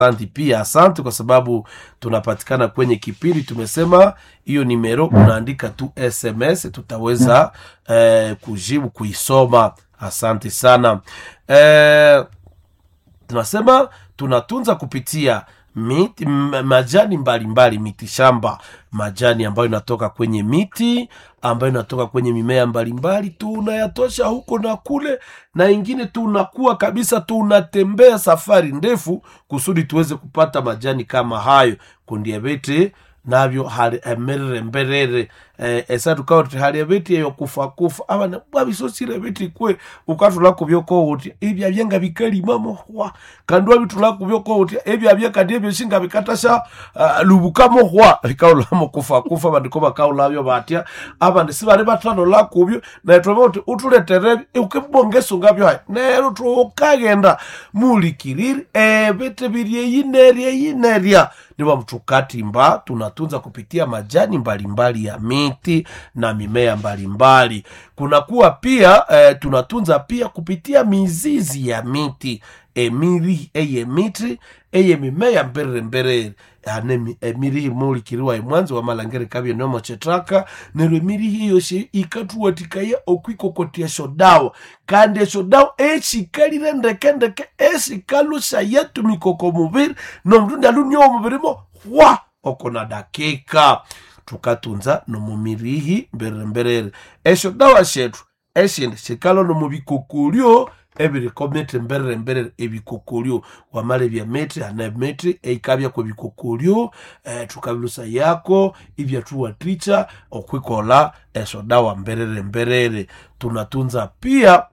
Asante pia, asante kwa sababu tunapatikana kwenye kipindi. Tumesema hiyo nimero unaandika tu SMS, tutaweza eh, kujibu kuisoma. Asante sana eh, tunasema tunatunza kupitia miti, m- majani mbalimbali miti shamba majani ambayo inatoka kwenye miti ambayo inatoka kwenye mimea mbalimbali tunayatosha huko na kule na ingine tunakuwa kabisa tunatembea safari ndefu kusudi tuweze kupata majani kama hayo kundiabete navyo hali emerere mberere eh, esa tukawa tuti hali ebeti eyo kufa kufa abana bwabisosire ebeti kwe ukatulako byoko uti ebya byenga bikalimamo hwa kandi wabitulako byoko uti ebya byekandi ebyo shinga bikatasha uh, lubukamo hwa bikaulamo kufa kufa bandiko bakaulabyo batya abandi sibali batano lakubyo naitwebe uti utuletere ukibongeso ngabyo hai nero tukagenda mulikiriri ebete biryeyineryeyinerya niba mtukatimba tunatunza kupitia majani mbalimbali ya miti na mimea mbalimbali kunakuwa pia eh, tunatunza pia kupitia mizizi ya miti emiri eye miti eye mimea mberere mberere ane emiri mulikiriwa emwanzi wa malangere kabye nomo chetraka nero emiri hiyo she ikatuwatikaya okwikokotia shodawa kandi eshodawa eshikalire ndeke ndeke eshikalusha yetu mikoko mubiri nomndu alunia omubirimo hwa okona dakika tukatunza nomumirihi mberere mberere esho dawa shetu eshindi shikalo nomubikokolyo ebiriko mete mberere mberere ebikokolyo wamala ebya mete ana mete eikabya kwa bikokolyo eh, tukabilusa yako ibyatuwatricha okwikola esho dawa mberere mberere tunatunza pia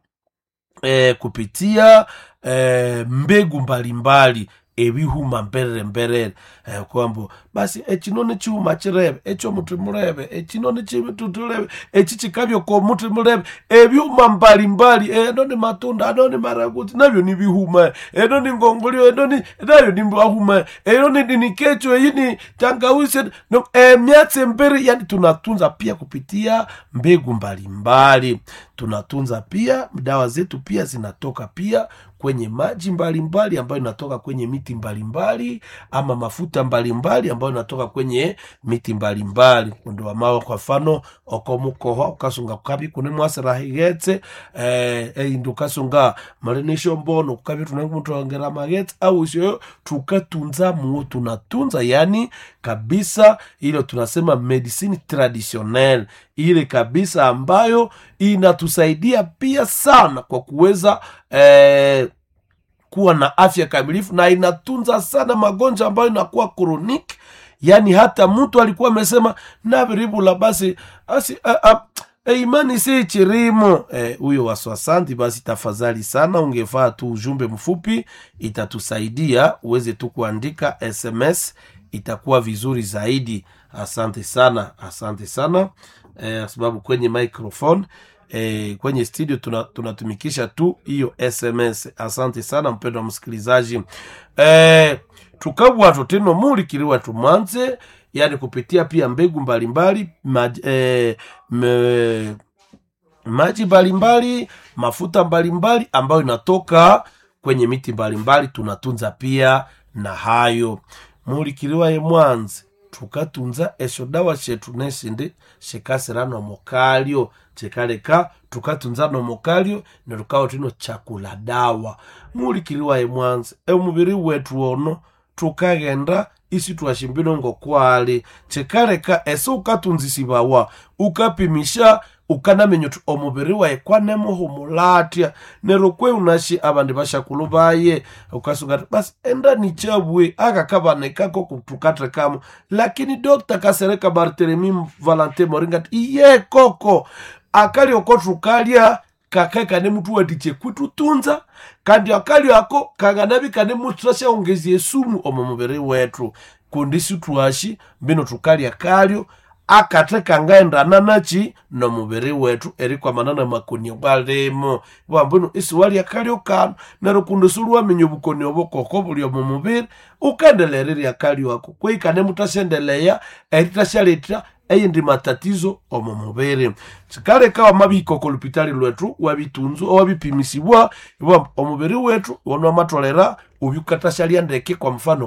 eh, kupitia eh, mbegu mbalimbali ebihuma mberere mberere eh, kwambo basi ekino nikiwuma kirebe ekyo muti mulebe ekino nikitutulebe eki kikabyo ko muti mulebe ebyuma mbalimbali eno ni matunda ano ni maraguti nabyo ni bihuma eno ni ngongolio eno ni nayo ni bahuma eno ni ni kecho eyi ni tangawisi no emyatsi mbere yani tunatunza pia kupitia mbegu mbalimbali tunatunza pia dawa zetu pia zinatoka pia kwenye maji mbalimbali ambayo inatoka kwenye miti mbalimbali ama mafuta mbalimbali ambayo inatoka kwenye miti mbalimbali kundo wamawo kwa mfano okomukoho ukasunga kukabi kune mwasirahigetse eh, eindu ukasunga malinisho mbono kukabi tunakumutuongera magetse au isyo tukatunza muo tunatunza yani kabisa ile tunasema medicine traditionnelle ile kabisa ambayo inatusaidia pia sana kwa kuweza eh, kuwa na afya kamilifu na inatunza sana magonjwa ambayo inakuwa chronic yaani hata mtu alikuwa amesema naviribula basi asi a, a, e, imani si chirimo huyo e, waswasanti basi tafadhali sana ungefaa tu ujumbe mfupi itatusaidia uweze tu kuandika sms itakuwa vizuri zaidi asante sana asante sana eh, sababu kwenye microphone eh, kwenye studio tuna- tunatumikisha tu hiyo sms asante sana mpendo wa msikilizaji eh, tukabwato teno mulikiliwa tumanze yani kupitia pia mbegu mbalimbali maj, eh, me, maji mbalimbali mafuta mbalimbali ambayo inatoka kwenye miti mbalimbali tunatunza pia na hayo mulikiliwa ye mwanzi tukatunza esho dawa shetu nesindi shikasira nomokalyo chikaleka tukatunza nomokalyo nerukawo tino chakula dawa mulikiliwa ye mwanzi emubiri wetu ono tukaghenda isi twashimbino ngokwali chikaleka ese ukatunzisibawa ukapimisha ukanamenya uti omubiri waye kwanemuhumulatya nero kwe unashi abandi bashakulu baye ukasunga ati basi enda nichabwe akakabanekako kutukatekamo lakini dokta kasereka bartelemi valante moringa ati iye koko akali oko tukalya kakae kane mutu watiche kwitutunza kandi akali ako kanganabi kane mutu tashaongezie sumu omu mubiri wetu kundisi twashi mbino tukalya kalyo akathe kangaendana nachi nomubiri wetu erikwamana na makoni bwalimu bwambunu isiwali akalyo kano neryo kundi siluwaminya obukoni obukoko buli omu mubiri ukendelererya akalyo ako kwikane mutashendeleya eritashaleta eyindi matatizo omu mubiri sikaleka wamabihika oko lupitali lwetu wabitunzu owabipimisibwa ibwa omubiri wetu wanu wamatolera ubyukatashalya ndeke kwa mfano